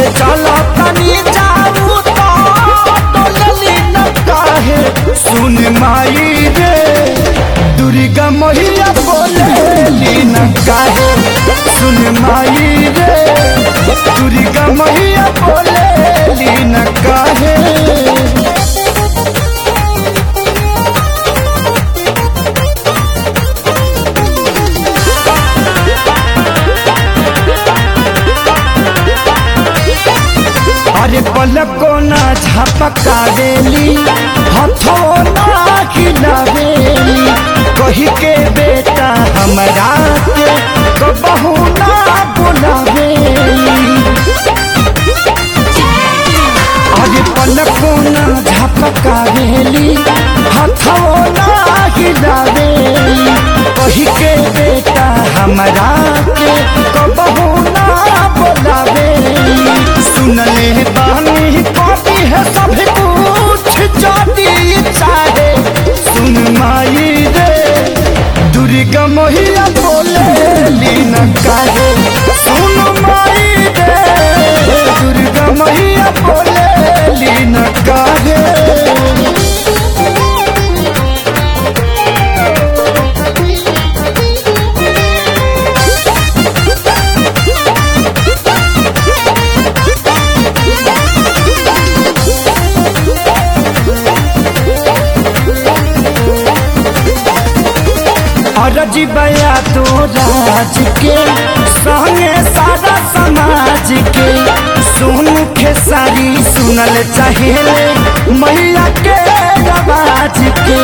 चला तनी जाऊ तो डोलली न काहे सुन माई रे दुर्गा मैया बोलेली न काहे सुन माई रे दुर्गा मैया बोलेली न काहे अरे पलको ना झपकावेली हथो ना खिलावेली कही के बेटा हमरा के कबहू ना बुलावेली अरे पलको ना झपकावेली हथो ना खिलावेली कही के बेटा हमरा के कबहू ना बुलावेली सुनले बानी कॉपी है सब कुछ जाती चाहे सुन माई रे दुर्गा मैया बोले लीन काहे सुन माई रे दुर्गा मैया बोले लीन काहे अरजी बया तो राज के संगे सारा समाज के सुन खेसारी सुनल चाहेले मैया के आवाज के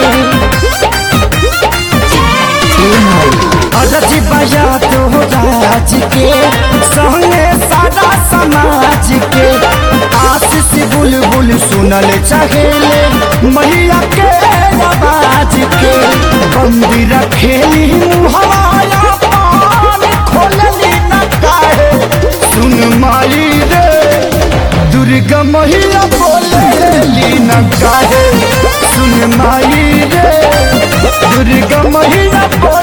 अरजी बया तो राज के संगे सारा समाज के आशीष बुलबुल सुनल चाहेले मैया के आवाज के बंदी रखेली मुहवाया पान खोलली न काहे सुन माई रे दुर्गा मैया बोलेली न काहे सुन माई रे दुर्गा मैया बोले